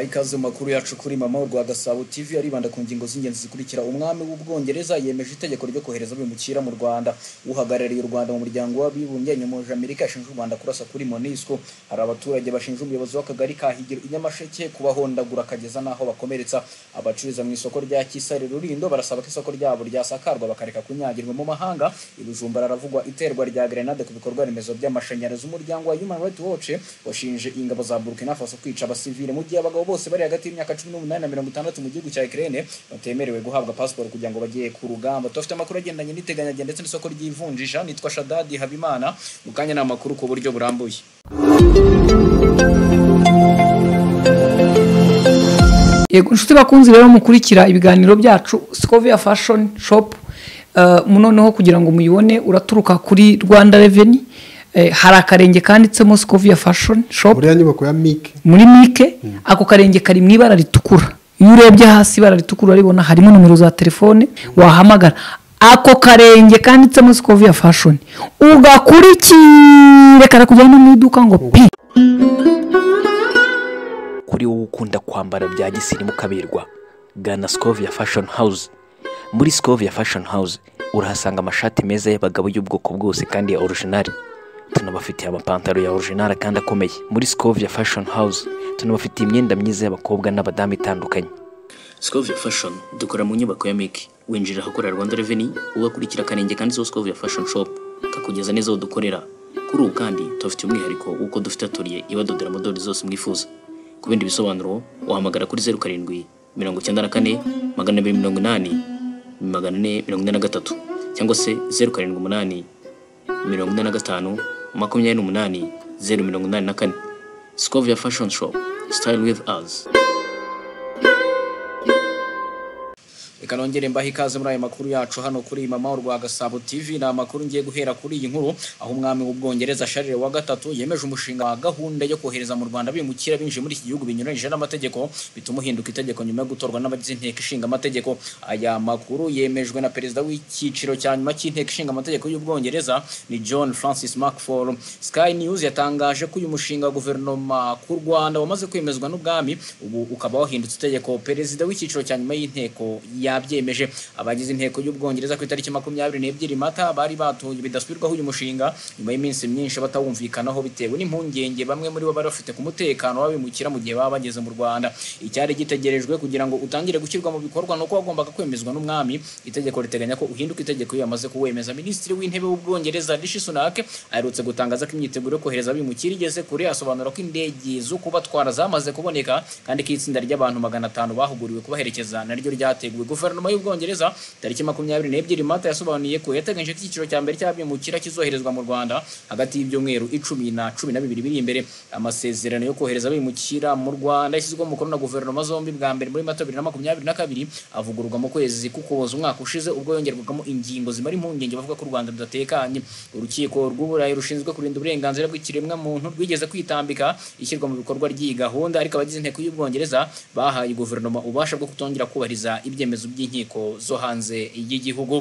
ikaze mu makuru yacu kuri mama rwa gasabo tv aribanda ku ngingo z'ingenzi zikurikira umwami w'ubwongereza yemeje itegeko ryo kohereza abimukira mu rwanda uhagarariye u rwanda mu muryango w'abibumbye nyamuje amerika yashinje u rwanda kurasa kuri monisco hari abaturage bashinja umuyobozi w'akagari ka higiro inyamasheke kubahondagura akageza n'aho bakomeretsa abacururiza mu isoko rya kisare rurindo barasaba ko isoko ryabo ryasakarwa bakareka kunyagirwa mu mahanga ibijumba raravugwa iterwa rya grenade ku bikorwa remezo by'amashanyarazi umuryango wa human rights watch washinje ingabo za burkina faso kwica abasivile mu gihe abagabo bose bari hagati y'imyaka cumi n'umunani na mirongo itandatu mu gihugu cya Ukraine batemerewe guhabwa pasiporo kugira ngo bajye ku rugamba tufite amakuru agendanye n'iteganyagihe ndetse n'isoko ry'ivunjisha nitwa Shadadi Habimana mu kanya ni amakuru ku buryo burambuye yego inshuti bakunzi rero mukurikira ibiganiro byacu Scovia Fashion Shop noneho kugira ngo muyibone uraturuka kuri Rwanda Revenue hari akarenge kanditsemo sikoviya fashoni shopu buriya nyubako ya mike muri mike ako karenge kari mu ibara ritukura iyo urebye hasi ibara ritukura urabibona harimo nomero za telefone wahamagara ako karenge kanditsemo sikoviya fashoni ugakurikire karakujyana mu iduka ngo pi kuri wowe ukunda kwambara bya gisirimu ukaberwa gana sikoviya fashoni hawuze muri sikoviya fashoni hawuze urahasanga amashati meza y'abagabo y'ubwoko bwose kandi ya orijinari tunabafitiye amapantaro ya orijinari kandi akomeye muri sikovia fashion house tunabafitiye imyenda myiza y'abakobwa n'abadamu itandukanye sikovia fashion dukora mu nyubako ya miki winjirira ahakorera rwanda reveni ugakurikira akarenge kanditseho sikovia fashion shop kakugeza neza aho dukorera kuri ubu kandi tubafitiye umwihariko w'uko dufite atoriye ibadodera amadorari zose mwifuza ku bindi bisobanuro wahamagara kuri zeru karindwi mirongo icyenda na kane magana abiri mirongo inani magana ane mirongo ine na gatatu cyangwa se zeru karindwi umunani mirongo ine na gatanu makumyabiri n'umunani zeru mirongo inani na kane sikovia fashoni shopu sitayili wivu azi reka nongere mbahe ikaze muri aya makuru yacu hano kuri mama rwa gasabo tv ni amakuru ngiye guhera kuri iyi nkuru aho umwami w'ubwongereza sharire wa gatatu yemeje umushinga wa gahunda yo kohereza mu rwanda bimukira binjiye muri iki gihugu binyuranyije n'amategeko bituma uhinduka itegeko nyuma yo gutorwa n'abagize inteko ishinga amategeko aya makuru yemejwe na perezida w'icyiciro cya nyuma cy'inteko ishinga amategeko y'ubwongereza ni john francis macfall sky news yatangaje ko uyu mushinga wa guverinoma ku rwanda wamaze kwemezwa n'ubwami ubu ukaba wahindutse itegeko perezida w'icyiciro cya nyuma y'inteko yabyemeje abagize inteko y'ubwongereza ku itariki makumyabiri n'ebyiri mata bari batuye bidasubirwaho uyu mushinga nyuma y'iminsi myinshi batawumvikanaho bitewe n'impungenge bamwe muri bo bari bafite ku mutekano w'abimukira mu gihe baba bageze mu rwanda icyari gitegerejwe kugira ngo utangire gushyirwa mu bikorwa ni uko wagombaga kwemezwa n'umwami itegeko riteganya ko uhinduka itegeko iyo yamaze kuwemeza minisitiri w'intebe w'ubwongereza rishi sunak aherutse gutangaza ko imyiteguro yo kohereza abimukira igeze kure asobanura ko indege zo kubatwara zamaze kuboneka kandi ko itsinda ry'abantu magana atanu bahuguriwe kubaherekeza naryo ryateguwe guverinoma y'ubwongereza tariki makumyabiri n'ebyiri mata yasobanuye ko yateganyije ko icyiciro cya mbere cy'abimukira kizoherezwa mu rwanda hagati y'ibyumweru icumi na cumi na bibiri biri imbere amasezerano yo kohereza abimukira mu rwanda yashyizweho umukono na guverinoma zombi bwa mbere muri mata bibiri na makumyabiri na kabiri avugururwa mu kwezi k'ukuboza umwaka ushize ubwo yongerwagamo ingingo zimara impungenge bavuga ko u rwanda rudatekanye urukiko rw'uburayi rushinzwe kurinda uburenganzira bw'ikiremwa muntu rwigeze kwitambika ishyirwa mu bikorwa ry'iyi gahunda ariko abagize inteko y'ubwongereza bahaye guverinoma ububasha bwo kutongera kubahiriza ibyemezo ibyemezo by'inkiko zo hanze y'igihugu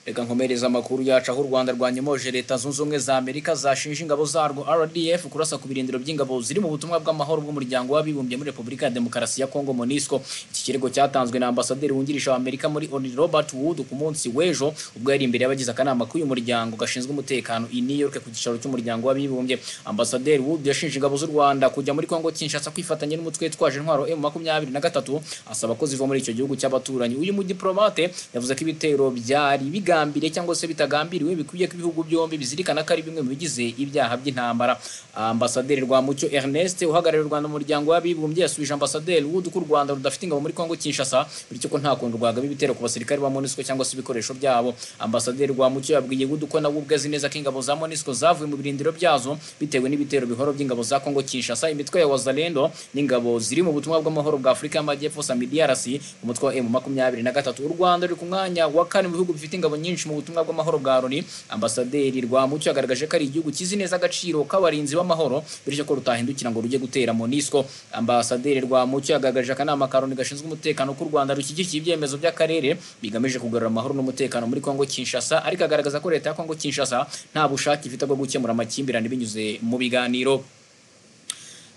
reka nkomereza amakuru yacu aho u rwanda rwanyemoje leta zunze ubumwe za amerika zashinje ingabo zarwo rdf kurasa ku birindiro by'ingabo ziri mu butumwa bw'amahoro bw'umuryango w'abibumbye muri repubulika ya demokarasi ya kongo monisco iki kirego cyatanzwe na ambasaderi wungirije wa amerika muri oni robert wood ku munsi w'ejo ubwo yari imbere y'abagize akanama k'uyu muryango gashinzwe umutekano i new york ku gicaro cy'umuryango w'abibumbye ambasaderi wood yashinje ingabo z'u rwanda kujya muri kongo kinshasa kwifatanya n'umutwe witwaje intwaro m makumyabiri na gatatu asaba ko ziva muri icyo gihugu cy'abaturanyi uyu mudiplomate yavuze ko ibitero byari biga bigambiriye cyangwa se bitagambiriwe bikwiye ko ibihugu byombi bizirikana ko ari bimwe mu bigize ibyaha by'intambara ambasaderi rwamucyo ernest uhagarariye u rwanda mu muryango w'abibumbye yasubije ambasaderi wood ko u rwanda rudafite ingabo muri kongo kinshasa bityo ko nta kuntu rwagaba ibitero ku basirikare ba monisco cyangwa se ibikoresho byabo ambasaderi rwamucyo yabwiye wood ko nawe ubwe azi neza ko ingabo za monisco zavuye mu birindiro byazo bitewe n'ibitero bihoro by'ingabo za kongo kinshasa imitwe ya wazalendo n'ingabo ziri mu butumwa bw'amahoro bwa afurika y'amajyepfo samidrc umutwe wa m makumyabiri na gatatu u rwanda ruri ku mwanya wa kane mu bihugu bifite ingabo nyinshi mu butumwa bw'amahoro bwa Loni ambasaderi Rwamucyo yagaragaje ko ari igihugu kizi neza agaciro k'abarinzi b'amahoro bityo ko rutahindukira ngo rujye gutera Monisco ambasaderi Rwamucyo yagaragaje akanama ka Loni gashinzwe umutekano k'u Rwanda rushyigikiye ibyemezo by'akarere bigamije kugarura amahoro n'umutekano muri Kongo Kinshasa ariko agaragaza ko leta ya Kongo Kinshasa nta bushake ifite bwo gukemura amakimbirane binyuze mu biganiro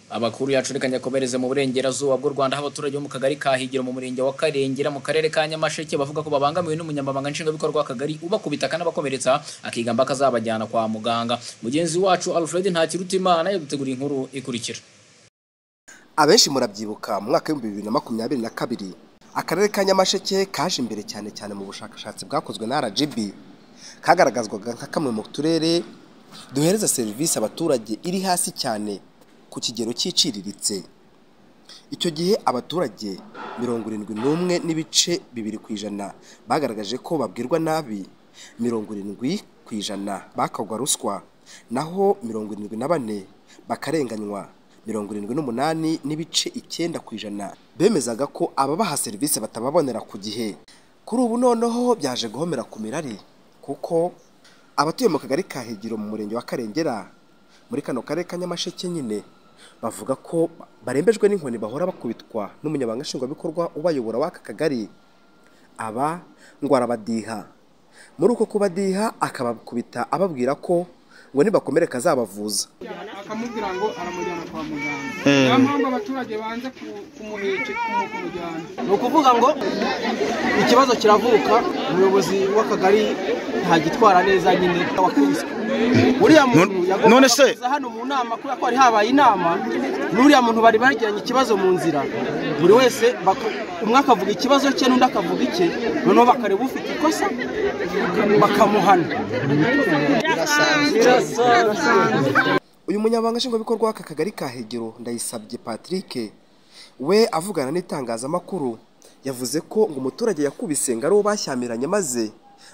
Abakuru yacurikanya kobereze mu burengerazuba bw'u Rwanda aho abaturage bo mu kagari ka Higiro mu murenge wa Karengera mu karere ka Nyamasheke bavuga ko babangamiwe n'umunyamabanga nshingwabikorwa w'akagari ubakubita akanabakomeretsa akigamba ko azabajyana kwa muganga mugenzi wacu Alfred Ntakirutimana yaduteguriye inkuru ikurikira abenshi murabyibuka mu mwaka w'ibihumbi bibiri na makumyabiri na kabiri akarere ka nyamasheke kaje imbere cyane cyane mu bushakashatsi bwakozwe na rgb kagaragazwaga nka kamwe mu turere duhereza serivisi abaturage iri hasi cyane ku kigero cyiciriritse icyo gihe abaturage mirongo irindwi n'umwe n'ibice bibiri ku ijana bagaragaje ko babwirwa nabi mirongo irindwi ku ijana bakagwa ruswa naho mirongo irindwi na bane bakarenganywa mirongo irindwi n'umunani n'ibice icyenda ku ijana bemezaga ko ababaha serivisi batababonera ku gihe kuri ubu noneho byaje guhomera ku mirari kuko abatuye mu kagari ka Higiro mu murenge wa karengera muri kano karere ka nyamasheke nyine bavuga ko barembejwe n'inkoni bahora bakubitwa n'umunyamabanga nshingwabikorwa ubayobora w'aka kagari aba ngo arabadiha muri uko kubadiha akabakubita ababwira ko ngo nibakomereka azabavuza akamubwira ngo aramujyana kwa muganga niyo mpamvu abaturage banze kumuheke kumujyana ni ukuvuga ngo ikibazo kiravuka umuyobozi w'akagari ntagitwara neza nyine wakubiswe uriya muntu yagombaga kuza hano mu nama kubera ko hari habaye inama n'uriya muntu bari bagiranye ikibazo mu nzira buri wese umwe akavuga ikibazo cye n'undi akavuga icye noneho bakareba ufite ikosa bakamuhana uyu munyabanga nshingwabikorwa w'aka kagari ka hegero ndayisabye patrick we avugana n'itangazamakuru yavuze ko ngo umuturage yakubise ngo ari uwo bashyamiranye maze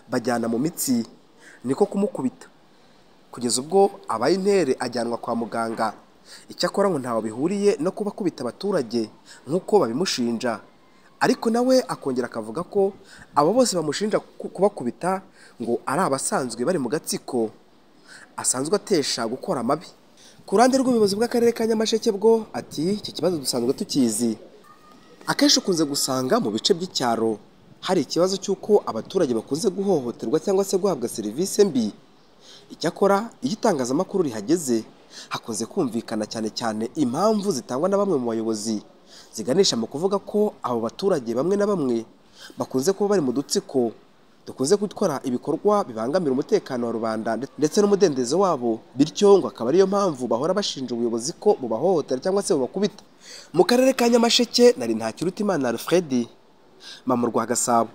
bajyana mu mitsi niko kumukubita kugeza ubwo abaye intere ajyanwa kwa muganga icyakora ngo ntawe bihuriye no kuba akubita abaturage nk'uko babimushinja ariko nawe akongera akavuga ko abo bose bamushinja kubakubita ngo ari abasanzwe bari mu gatsiko asanzwe atesha gukora amabi ku ruhande rw'ubuyobozi bw'akarere ka nyamasheke bwo ati iki kibazo dusanzwe tukizi akenshi ukunze gusanga mu bice by'icyaro hari ikibazo cy'uko abaturage bakunze guhohoterwa cyangwa se guhabwa serivisi mbi icyakora iyo itangazamakuru rihageze hakunze kumvikana cyane cyane impamvu zitangwa na bamwe mu bayobozi ziganisha mu kuvuga ko abo baturage bamwe na bamwe bakunze kuba bari mu dutsiko dukunze gutwara ibikorwa bibangamira umutekano wa rubanda ndetse n'umudendezo wabo bityo ngo akaba ariyo mpamvu bahora bashinja ubuyobozi ko bubahohotera cyangwa se bubakubita mu karere ka nyamasheke nari ntakirutimana alfred mamurwa gasabo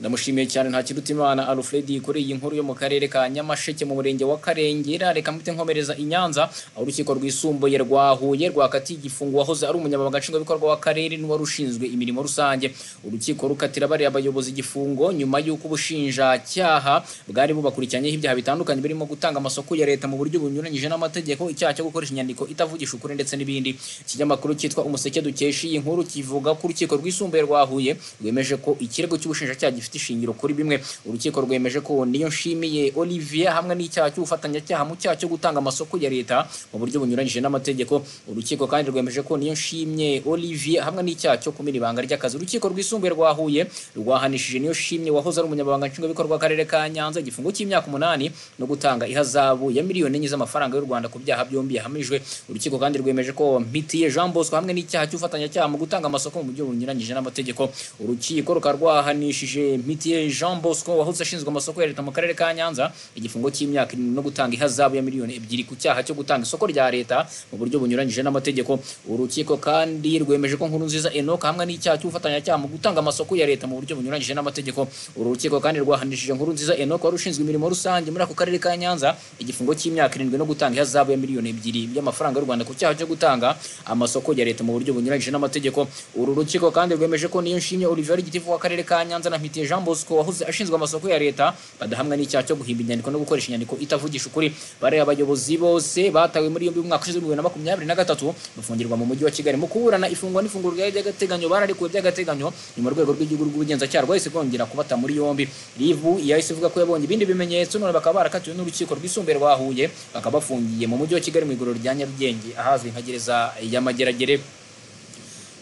ndamushimiye cyane nta kirutimana alfred yikoreye iyi nkuru yo mu karere ka nyamasheke mu murenge wa karengera reka mpite nkomereza i nyanza aho urukiko rwisumbuye rwa huye rwakatiye igifungo wahoze ari umunyamabanga nshingwabikorwa w'akarere n'uwari ushinzwe imirimo rusange urukiko rukatira bariya abayobozi igifungo nyuma y'uko ubushinjacyaha bwari bubakurikiranyeho ibyaha bitandukanye birimo gutanga amasoko ya leta mu buryo bunyuranyije n'amategeko icyaha cyo gukoresha inyandiko itavugisha ukuri ndetse n'ibindi ikinyamakuru cyitwa umuseke dukesha iyi nkuru kivuga ko urukiko rwisumbuye rwa huye rwemeje ko ikirego cy'ubushinjacyaha gifite ishingiro kuri bimwe urukiko rwemeje ko niyo nshimiye Olivier hamwe n'icyaha cy'ubufatanyacyaha mu cyaha cyo gutanga amasoko ya leta mu buryo bunyuranyije n'amategeko urukiko kandi rwemeje ko niyo nshimye Olivier hamwe n'icyaha cyo kumira ibanga ry'akazi urukiko rwisumbuye rwa Huye rwahanishije niyo nshimye wahoze ari umunyamabanga nshingwabikorwa w'akarere ka Nyanza igifungo cy'imyaka umunani no gutanga ihazabu ya miliyoni enye z'amafaranga y'u Rwanda ku byaha byombi yahamijwe urukiko kandi rwemeje ko Mpitiye Jean Bosco hamwe n'icyaha cy'ubufatanyacyaha mu gutanga amasoko mu buryo bunyuranyije n'amategeko urukiko rukaba rwahanishije mitiye jean bosco wahoze ashinzwe amasoko ya leta mu karere ka nyanza igifungo cy'imyaka irindwi no gutanga ihazabu ya miliyoni ebyiri ku cyaha cyo gutanga isoko rya leta mu buryo bunyuranyije n'amategeko urukiko kandi rwemeje ko nkuru nziza enoka hamwe n'icyaha cy'ubufatanyacyaha mu gutanga amasoko ya leta mu buryo bunyuranyije n'amategeko uru rukiko kandi rwahanishije nkuru nziza enoka wari ushinzwe imirimo rusange muri ako karere ka nyanza igifungo cy'imyaka irindwi no gutanga ihazabu ya miliyoni ebyiri y'amafaranga y'u rwanda ku cyaha cyo gutanga amasoko ya leta mu buryo bunyuranyije n'amategeko uru rukiko kandi rwemeje ko niyo nshimye olivier gitifu w'akarere ka nyanza na mitiye Murekezi Jean Bosco wahoze ashinzwe amasoko ya leta badahamwa n'icyaha cyo guhimba inyandiko no gukoresha inyandiko itavugisha ukuri bariya abayobozi bose batawe muri yombi mu mwaka ushize w'ibihumbi bibiri na makumyabiri na gatatu bafungirwa mu mujyi wa Kigali mu kuburana ifungwa n'ifungurwa ry'agateganyo bararekuwe by'agateganyo nyuma urwego rw'igihugu rw'ubugenzacyaha rwahise rwongera kubata muri yombi Rivu yahise ivuga ko yabonye ibindi bimenyetso none bakaba barakatiwe n'urukiko rwisumbuye rwa Huye bakaba bafungiye mu mujyi wa Kigali mu igororo rya Nyarugenge ahazwi nka gereza ya Mageragere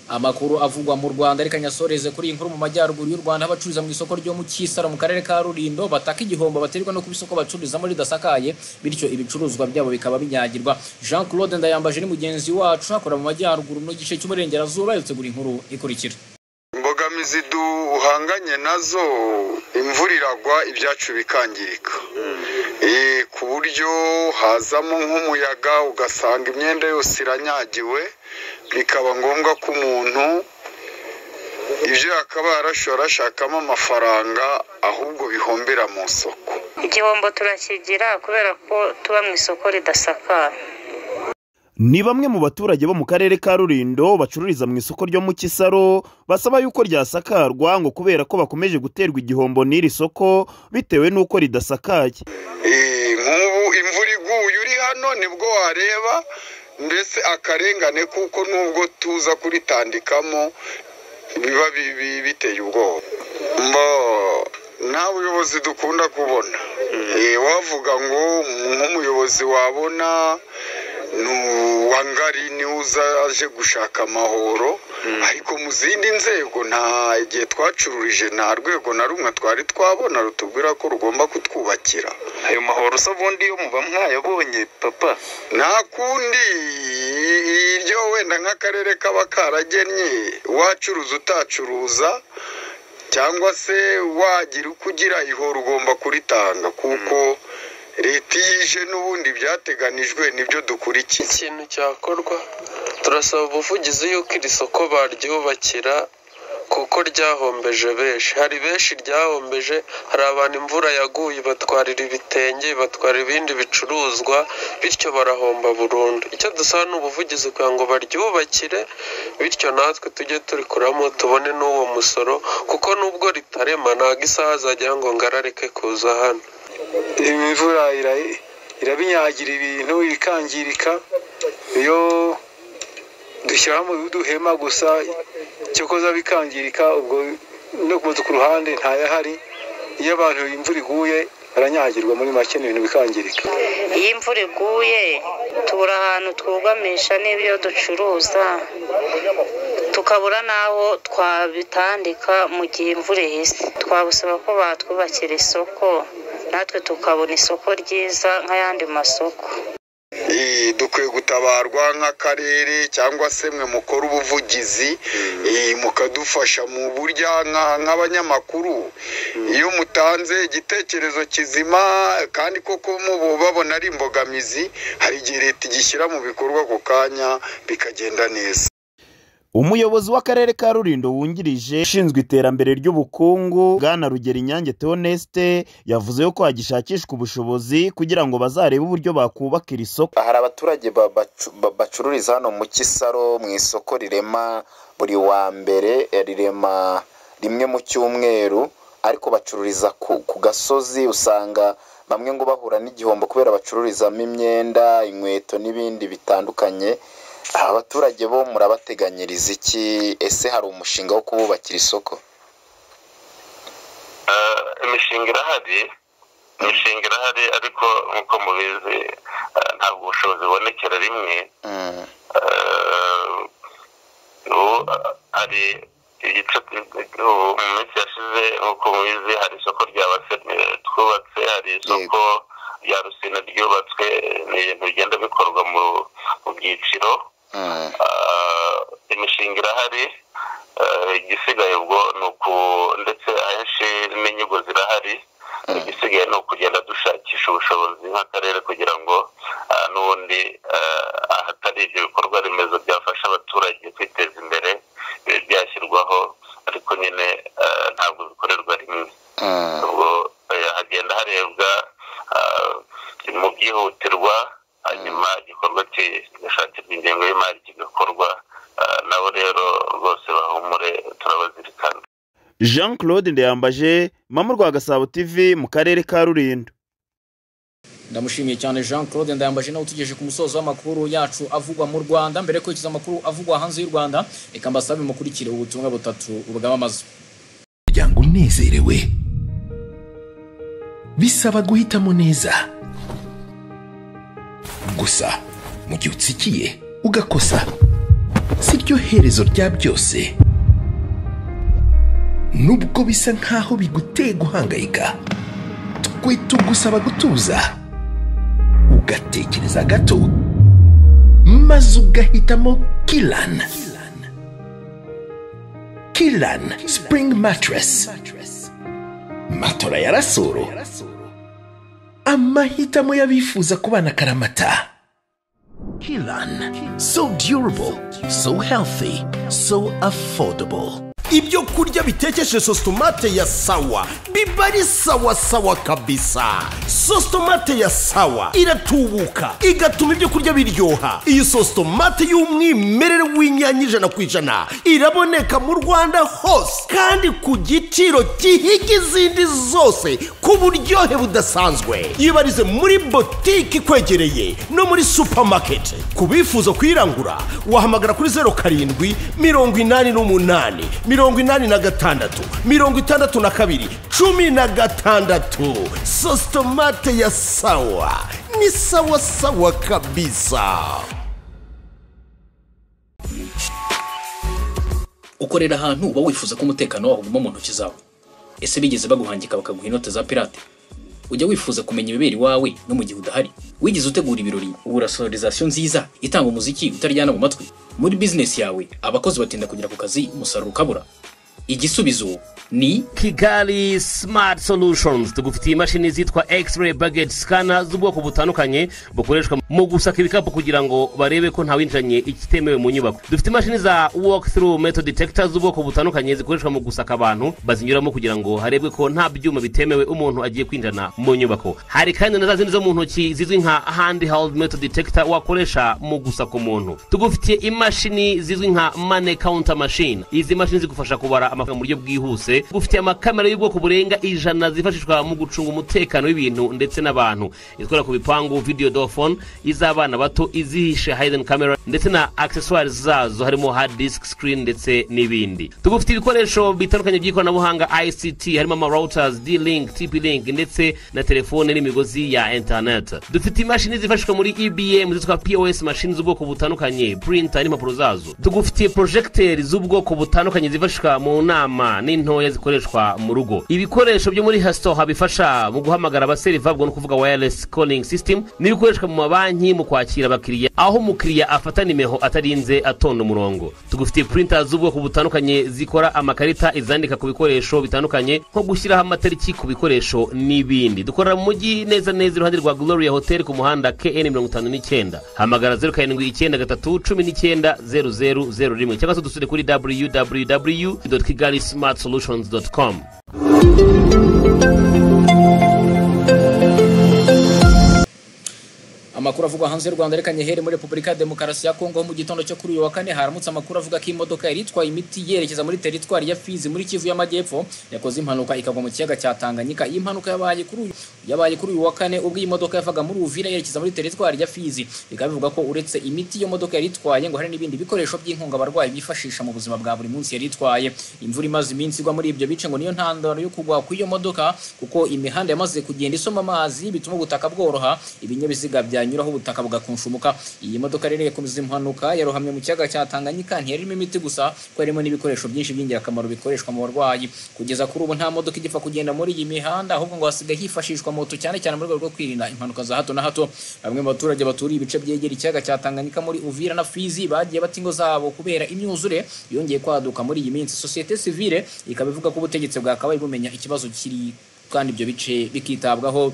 amakuru avugwa mu rwanda reka nyasoreze kuri iyi nkuru mu majyaruguru y'u rwanda aho abacururiza mu isoko ryo mu kisaro mu karere ka rulindo bataka igihombo baterwa no kuba isoko bacururizamo ridasakaye bityo ibicuruzwa byabo bikaba binyagirwa jean claude ndayambaje ni mugenzi wacu akora mu majyaruguru mu gice cy'uburengerazuba yategura inkuru ikurikira imbogamizi duhanganye nazo imvura iragwa ibyacu bikangirika ku buryo hazamo nk'umuyaga ugasanga imyenda yose iranyagiwe bikaba ngombwa ko umuntu ibyo yakaba yarashobora arashakamo amafaranga ahubwo bihombera mu isoko igihombo turakigira kubera ko tuba mu isoko ridasakaye ni bamwe mu baturage bo mu karere ka rurindo bacururiza mu isoko ryo mu kisaro basaba yuko ryasakarwa ngo kubera ko bakomeje guterwa igihombo n'iri soko bitewe n'uko ridasakaye nk'ubu imvura iguye uri hano nibwo wareba mbese akarengane kuko nubwo tuza kuritandikamo biba biteye ubwoba nta buyobozi dukunda kubona wavuga ngo nk'umuyobozi wabona wangari niwe uza aje gushaka amahoro ariko mu zindi nzego nta igihe twacururije nta rwego na rumwe twari twabona rutubwira ko rugomba kutwubakira ayo mahoro se ubundi yo muba mwayabonye papa nta kundi iryo wenda nk'akarere kaba karagennye wacuruza utacuruza cyangwa se wagira uko ugira ihoro ugomba kuritanga kuko leta iyo ije n'ubundi byateganijwe nibyo dukurikiye ikintu cyakorwa turasaba ubuvugizi yuko iri soko baryubakira kuko ryahombeje benshi hari benshi ryahombeje hari abantu imvura yaguye batwarira ibitenge batwarira ibindi bicuruzwa bityo barahomba burundu icyo dusaba ni ubuvugizi kugira ngo baryubakire bityo natwe tujye kurikuramo tubone n'uwo musoro kuko nubwo ritarema ntabwo isaha azajya ngo ngararike kuza hano imvura irabinyagira ibintu ikangirika iyo dushyiramo uduhema gusa cyo koza bikangirika ubwo no ku ruhande ntayahari iyo abantu imvura iguye baranyagirwa muri make ibintu bikangirika iyo imvura iguye tubura ahantu twugamisha n'ibyo ducuruza tukabura n'aho twabitandika mu gihe imvura ihise twabusaba ko batwubakira isoko natwe tukabona isoko ryiza nk'ayandi masoko dukwiye gutabarwa nk'akarere cyangwa se mwe mukora ubuvugizi mukadufasha mu buryo nk'abanyamakuru iyo mutanze igitekerezo kizima kandi koko mubu babona ari imbogamizi hari igihe leta igishyira mu bikorwa ako kanya bikagenda neza umuyobozi w'akarere ka rurindo wungirije ushinzwe iterambere ry'ubukungu bwana rugeri nyange teonesite yavuze ko hagishakishwa ubushobozi kugira ngo bazarebe uburyo bakubaka iri soko hari abaturage bacururiza hano mu kisaro mu isoko rirema buri wa mbere rirema rimwe mu cyumweru ariko bacururiza ku gasozi usanga bamwe ngo bahura n'igihombo kubera bacururizamo imyenda inkweto n'ibindi bitandukanye abaturage bo murabateganyiriza iki ese hari umushinga wo kububakira isoko imishinga irahari imishinga irahari ariko nk'uko mubizi ntabwo ubushobozi bubonekera rimwe hari igice mu minsi yashize nk'uko mubizi hari isoko rya basenire twubatse hari isoko rya rusina ryubatswe ni ibintu bigenda bikorwa mu byiciro imishinga irahari igisigaye ubwo ni uku ndetse ahenshi n'inyigo zirahari igisigaye ni ukugenda dushakisha ubushobozi nk'akarere kugira ngo n'ubundi ahatari ibyo bikorwa remezo byafasha abaturage kwiteza imbere bibe byashyirwaho ariko nyine ntabwo bikorerwa rimwe ubwo hagenda harebwa mu byihutirwa hanyuma igikorwa kigashakirwa ingengo y'imari kigakorwa nabo rero rwose bahumure turabazirikana jean claude ndeyambaje mama rwa gasabo tv mu karere ka rulindo ndamushimiye cyane jean claude ndayambaje nawe utugejeje ku musozo w'amakuru yacu avugwa mu rwanda mbere yo kwerekeza amakuru avugwa hanze y'u rwanda reka mbasabe mukurikire ubutumwa butatu bwamamaza umuryango unezerewe bisaba guhitamo neza gusa mu gihe utsikiye ugakosa si ryo herezo rya byose nubwo bisa nk'aho biguteye guhangayika twe tugusaba gutuza ugatekereza gato maze ugahitamo kirani kirani sipuringi matirasi matora ya rasoro amahitamo y'abifuza kubana karamata kirani so diyurubo so healthy so affordable ibyo kurya bitekeshe sositomate ya sawa biba ari sawa sawa kabisa sositomate ya sawa iratubuka igatuma ibyo kurya biryoha iyi sositomate y'umwimerere w'inyanya ijana ku ijana iraboneka mu rwanda hose kandi ku giciro gihiga izindi zose ku buryohe budasanzwe yibarize muri botike ikwegereye no muri supamaketi ku bifuza kuyirangura wahamagara kuri zeru karindwi mirongo inani n'umunani mirongo inani na gatandatu mirongo itandatu na kabiri cumi na gatandatu sositomate ya sawa ni sawa sawa kabisa ukorera ahantu uba wifuza ko umutekano wawo uguma mu ntoki zawe ese bigeze baguhangika bakaguha inote za pirate ujya wifuza kumenya ibibera iwawe no mu gihe udahari wigeze utegura ibirori ubura sonorizasiyo nziza itanga umuziki utaryana mu matwi muri bizinesi yawe abakozi batinda kugera ku kazi umusaruro ukabura igisubizo ni kigali smart solutions tugufitiye imashini zitwa x-ray baget scanner z'ubwoko butandukanye bukoreshwa mu gusaka ibikapu kugira ngo barebe ko ntawinjiranye ikitemewe mu nyubako dufite imashini za walk through metal detector z'ubwoko butandukanye zikoreshwa mu gusaka abantu bazinyuramo kugira ngo harebwe ko nta byuma bitemewe umuntu agiye kwinjirana mu nyubako hari kandi na za zindi zo mu ntoki zizwi nka handheld metal detector wakoresha mu gusaka umuntu tugufitiye imashini zizwi nka money counter machine izi mashini zigufasha kubara amafaranga mu buryo bwihuse gufitiye amakamera y'ubwoko burenga ijana zifashishwa mu gucunga umutekano w'ibintu ndetse n'abantu izikora ku bipangu video dofone iz'abana bato izihishe hayden camera ndetse na accessoires zazo harimo hard disk screen ndetse n'ibindi tugufite ibikoresho bitandukanye by'ikoranabuhanga ict harimo ama routers d-link tp link ndetse na telefone n'imigozi ya internet dufite imashini zifashishwa muri ebm zitwa pos machine z'ubwoko butandukanye printer n'impapuro zazo tugufitiye projecteri z'ubwoko butandukanye zifashishwa mu nama n'intoya zikoreshwa mu rugo ibikoresho byo muri hasoha bifasha mu guhamagara abaseriva ubwo ni ukuvuga wireless calling system n'ibikoreshwa mu mabanki mu kwakira abakiriya aho umukiriya afata nimero atarinze atonda umurongo tugufitiye printer z'ubwoko butandukanye zikora amakarita izandika ku bikoresho bitandukanye nko gushyiraho amatariki ku bikoresho n'ibindi dukorera mu mujyi neza neza iruhande rwa gloria hotel ku muhanda kn mirongo itanu n'icyenda hamagara zeru karindwi icyenda gatatu cumi n'icyenda zeru zeru zeru rimwe cyangwa se dusure kuri www kigali smart solutions com amakuru avugwa hanze y'u rwanda reka nyehere muri repubulika ya demokarasi ya kongo mu gitondo cyo kuri uyu wa kane haramutse amakuru avuga ko imodoka yari itwaye imiti yerekeza muri teritwari ya fizi muri kivu y'amajyepfo yakoze impanuka ikagwa mu kiyaga cya tanganyika iyi mpanuka yabaye kuri uyu yabaye kuri uyu wa kane ubwo iyi modoka yavaga muri uvira yerekeza muri teritwari ya fizi bikaba bivuga ko uretse imiti iyo modoka yari itwaye ngo hari n'ibindi bikoresho by'inkunga abarwayi bifashisha mu buzima bwa buri munsi yari itwaye imvura imaze iminsi igwa muri ibyo bice ngo niyo ntandaro yo kugwa kw'iyo modoka kuko imihanda yamaze kugenda isoma amazi bituma ubutaka bworoha ibinyabiziga bya byanyuraho ubutaka bugakunshumuka iyi modoka rero yakomeje impanuka yarohamye mu kiyaga cya Tanganyika ntiyarimo imiti gusa ko harimo n'ibikoresho byinshi by'ingirakamaro bikoreshwa mu barwayi kugeza kuri ubu nta modoka igipfa kugenda muri iyi mihanda ahubwo ngo hasigaye hifashishwa moto cyane cyane mu rwego rwo kwirinda impanuka za hato na hato bamwe mu baturage baturiye ibice byegera ikiyaga cya Tanganyika muri Uvira na Fizi bagiye bata ingo zabo kubera imyuzure yongeye kwaduka muri iyi minsi societe civile ikaba ivuga ko ubutegetsi bwakabaye bumenya ikibazo kiri kandi ibyo bice bikitabwaho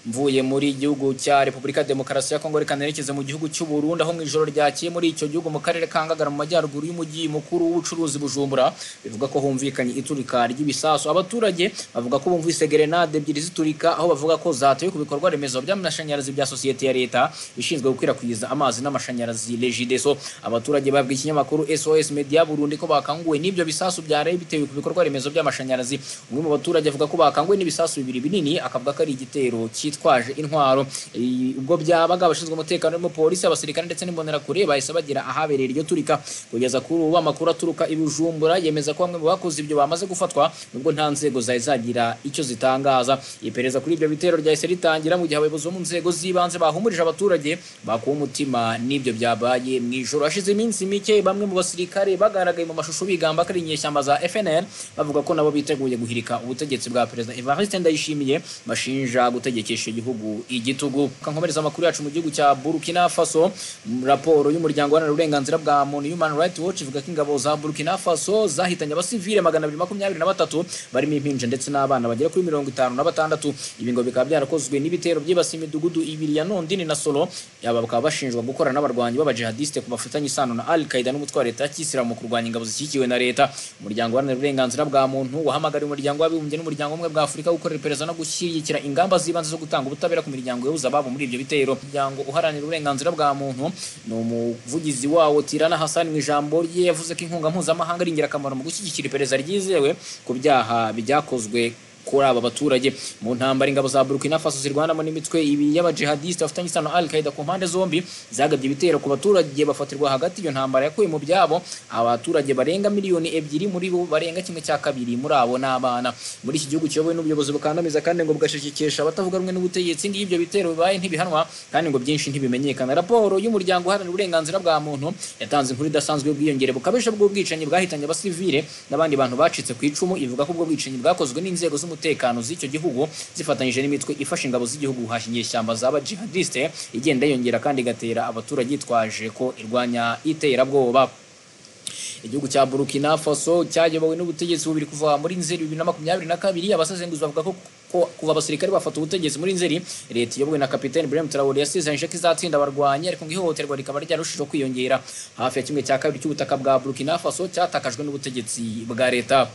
mvuye muri igihugu cya repubulika ya demokarasi ya kongo reka nerekeze mu gihugu cy'u Burundi aho mu ijoro ryakeye muri icyo gihugu mu karere ka ngagara mu majyaruguru y'umujyi mukuru w'ubucuruzi bujumbura bivuga ko humvikanye iturika ry'ibisasu abaturage bavuga ko bumvise gerenade ebyiri ziturika aho bavuga ko zateye ku bikorwa remezo by'amashanyarazi bya sosiyete ya leta ishinzwe gukwirakwiza amazi n'amashanyarazi regideso abaturage babwiye ikinyamakuru sos media burundi ko bakanguwe n'ibyo bisasu byareye bitewe ku bikorwa remezo by'amashanyarazi umwe mu baturage avuga ko bakanguwe n'ibisasu bibiri binini akavuga ko ari igitero cyitwaje intwaro I- ubwo byabaga abashinzwe umutekano barimo polisi abasirikare ndetse n'imbonerakure bahise bagera ahabereye iryo turika kugeza kuri ubu amakuru aturuka i bujumbura yemeza ko bamwe mu bakoze ibyo bamaze gufatwa nubwo nta nzego zari zagira icyo zitangaza iperereza kuri ibyo bitero ryahise ritangira mu gihe abayobozi bo mu nzego z'ibanze bahumurije abaturage bakuwe umutima n'ibyo byabaye mu ijoro hashize iminsi mike bamwe mu basirikare bagaragaye mu mashusho bigamba ko ari inyeshyamba za fnl bavuga ko nabo biteguye guhirika ubutegetsi bwa perezida evariste ndayishimiye bashinja gutegekesha igihugu igitugu kankomereza amakuru yacu mu gihugu cya burkina faso m- raporo y'umuryango uharanira uburenganzira bwa muntu human rights watch ivuga ko ingabo za burkina faso zahitanye abasivile magana abiri makumyabiri na batatu barimo impinja ndetse n'abana bagera kuri mirongo itanu na batandatu ibi ngo bikaba byarakozwe n'ibitero byibasiye imidugudu ibiri ya nondini na solo aba bakaba bashinjwa gukorana n'abarwanyi b'abajihadiste ku bafitanye isano na al qaida n'umutwe wa leta ya kisilamu mu kurwanya ingabo zishyigikiwe na leta umuryango uharanira uburenganzira bwa muntu wahamagariye umuryango w'abibumbye n'umuryango umwe bwa afurika gukorera iperereza no gushyigikira ingamba z'ibanze zo gutanga ubutabera ku miryango yabuze ababo muri ibyo bitero umuryango uharanira uburenganzira bwa muntu ni umuvugizi wawo tirana hasan mu ijambo rye yavuze ko inkunga mpuzamahanga ari ingirakamaro mu gushyigikira iperereza ryizewe ku byaha byakozwe kuri aba baturage mu ntambara ingabo za burkina faso zirwanamo n'imitwe ibi y'abajihadisite bafitanye isano na al qaida ku mpande zombi zagabye ibitero ku baturage bafatirwa hagati iyo ntambara yakuye mu byabo abaturage barenga miliyoni ebyiri muri bo barenga kimwe cya kabiri muri abo n'abana muri iki gihugu kiyobowe n'ubuyobozi bukandamiza kandi ngo bugashishikisha abatavuga rumwe n'ubutegetsi ngibyo bitero bibaye ntibihanwa kandi ngo byinshi ntibimenyekana raporo y'umuryango uharanira uburenganzira bwa muntu yatanze inkuru idasanzwe y'ubwiyongere bukabije bw'ubwicanyi bwahitanye abasivile n'abandi bantu bacitse ku icumu ivuga ko ubwo bwicanyi bwakozwe n'inzego z'umutekano z'icyo gihugu zifatanyije n'imitwe ifasha ingabo z'igihugu guhashya inyeshyamba zaba jihadiste igenda yiyongera kandi igatera abaturage yitwaje ko irwanya iterabwoba igihugu cya burkina faso cyayobowe n'ubutegetsi bubiri kuva muri nzeri bibiri na makumyabiri na kabiri abasesenguzi bavuga ko ko kuva abasirikare bafata ubutegetsi muri nzeri leta iyobowe na kapitani brem traore yasezeranyije ko izatsinda abarwanyi ariko ngo ihohoterwa rikaba ryarushijeho kwiyongera hafi ya kimwe cya kabiri cy'ubutaka bwa burkina faso cyatakajwe n'ubutegetsi bwa leta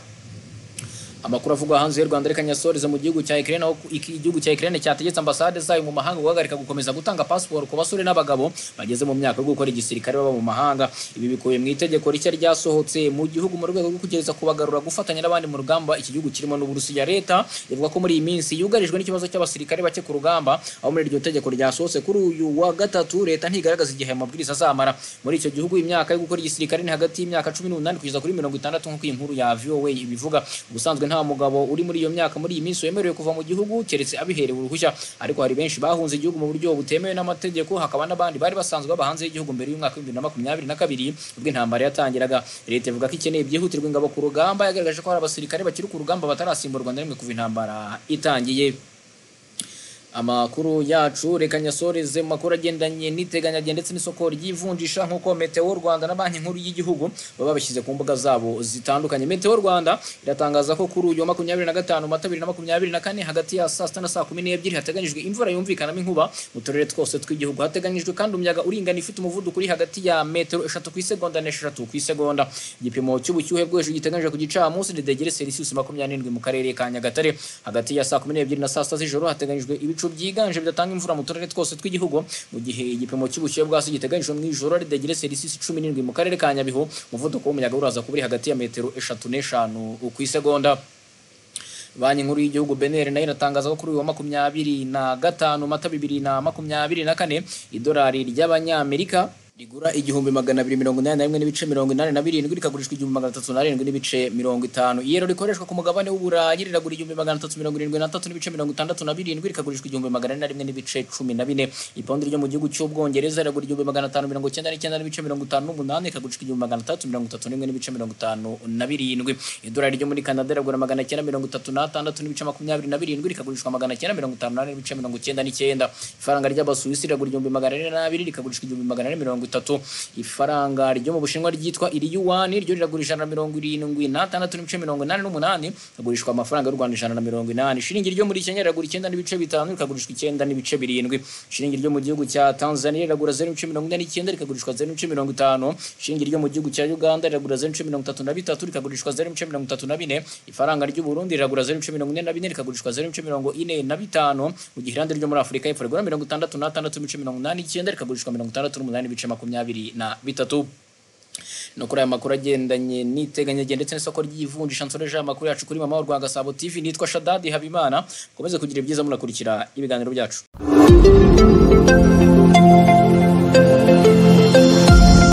amakuru avugwa hanze y'u rwanda reka nyasoreze mu gihugu cya ikirere aho iki- igihugu cya ikirere cyategetse ambasade zayo mu mahanga guhagarika gukomeza gutanga pasiporo ku basore n'abagabo bageze mu myaka yo gukora igisirikare baba mu mahanga ibi bikubiye mu itegeko rishya ryasohotse mu gihugu mu rwego rwo kugereza kubagarura gufatanya n'abandi mu rugamba iki gihugu kirimo n'uburusiya leta ivuga ko muri iyi minsi yugarijwe n'ikibazo cy'abasirikare bake ku rugamba aho muri iryo tegeko ryasohotse kuri uyu wa gatatu leta ntigaragaza igihe aya mabwiriza azamara muri icyo gihugu imyaka yo gukora igisirikare ni hagati y'imyaka cumi n'umunani kugeza kuri mirongo itandatu nk'uko iyi nkuru ya voa ibivuga ubusanzwe nta mugabo uri muri iyo myaka muri iyi minsi wemerewe kuva mu gihugu keretse abiherewe uruhushya ariko hari benshi bahunze igihugu mu buryo butemewe n'amategeko hakaba n'abandi bari basanzwe baba hanze y'igihugu mbere y'umwaka w'ibihumbi bibiri na makumyabiri na kabiri ubwo intambara yatangiraga leta ivuga ko ikeneye byihutirwa ingabo ku rugamba yagaragaje ko hari abasirikare bakiri ku rugamba batarasimburwa na rimwe kuva intambara itangiye amakuru yacu reka nyasoreze mu makuru agendanye n'iteganyagihe ndetse n'isoko ry'ivunjisha nk'uko meteo rwanda na banki nkuru y'igihugu baba babishyize ku mbuga zabo zitandukanye meteo rwanda iratangaza ko kuri uyu wa makumyabiri na gatanu mata bibiri na makumyabiri na kane hagati ya saa sita na saa kumi n'ebyiri hateganyijwe imvura yumvikanamo inkuba mu turere twose tw'igihugu hateganyijwe kandi umuyaga uringana ifite umuvuduko uri hagati ya metero eshatu ku isegonda n'eshatu ku isegonda igipimo cy'ubushyuhe bwo hejuru giteganyijwe ku gicamunsi ni degere selisiyusi makumyabiri n'indwi mu karere ka nyagatare hagati ya saa kumi n'ebyiri na saa sita z'ijoro hateganyijwe ibicu byiganje bidatanga imvura mu turere twose tw'igihugu mu gihe igipimo cy'ubushyuhe bwasi giteganyijwe mu ijoro ari degere selisiyusi cumi n'indwi mu karere ka nyabihu umuvuduko w'umuyaga uraza kuba uri hagati ya metero eshatu n'eshanu ku isegonda banki nkuru y'igihugu beneri nayo iratangaza ko kuri uyu wa makumyabiri na gatanu mata bibiri na makumyabiri na kane idolari ry'abanyamerika rigura igihumbi magana abiri mirongo inani na rimwe n'ibice mirongo inani na birindwi rikagurishwa igihumbi magana atatu na rindwi n'ibice mirongo itanu iyero rikoreshwa ku mugabane w'uburayi riragura igihumbi magana atatu mirongo irindwi n'atatu n'ibice mirongo itandatu na birindwi rikagurishwa igihumbi magana ane na rimwe n'ibice cumi na bine ipondi ryo mu gihugu cy'ubwongereza riragura igihumbi magana atanu mirongo icyenda n'icyenda n'ibice mirongo itanu n'umunani rikagurishwa igihumbi magana atandatu mirongo itatu n'imwe n'ibice mirongo itanu na birindwi idolari ryo muri kanada riragura magana cyenda mirongo itatu n'atandatu n'ibice makumyabiri na birindwi rikagurishwa magana cyenda mirongo itanu n'ane n'ibice mirongo icyenda n'icyenda ifaranga ry'abasuwisi riragura igihumbi magana ane n'abiri rikagurishwa igihumbi magana ane mirongo mirongo itatu ifaranga ryo mu bushinwa ryitwa iri yuwani ryo riragura ijana na mirongo irindwi n'atandatu n'ibice mirongo inani n'umunani rigurishwa amafaranga y'u rwanda ijana na mirongo inani ishiringi ryo muri kenya riragura icyenda n'ibice bitanu rikagurishwa icyenda n'ibice birindwi ishiringi ryo mu gihugu cya tanzania riragura zeru n'ibice mirongo ine n'icyenda rikagurishwa zeru n'ibice mirongo itanu ishiringi ryo mu gihugu cya uganda riragura zeru n'ibice mirongo itatu na bitatu rikagurishwa zeru n'ibice mirongo itatu na bine ifaranga ry'u burundi riragura zeru n'ibice mirongo ine na bine rikagurishwa zeru n'ibice mirongo ine na bitanu mu gihe irande ryo muri afurika y'epfo rigura mirongo itandatu n'atandatu n'ibice mirongo inani n'icyenda rikagurishwa mirongo itandatu n'umunani n'ibice makumyabiri na bitatu no kuri aya makuru agendanye n'iteganyagihe ndetse n'isoko ry'ivunjisha nsoreje aya makuru yacu kuri mama wa Rwanda Gasabo TV nitwa Shadadi Habimana mukomeze kugira ibyiza munakurikira ibiganiro byacu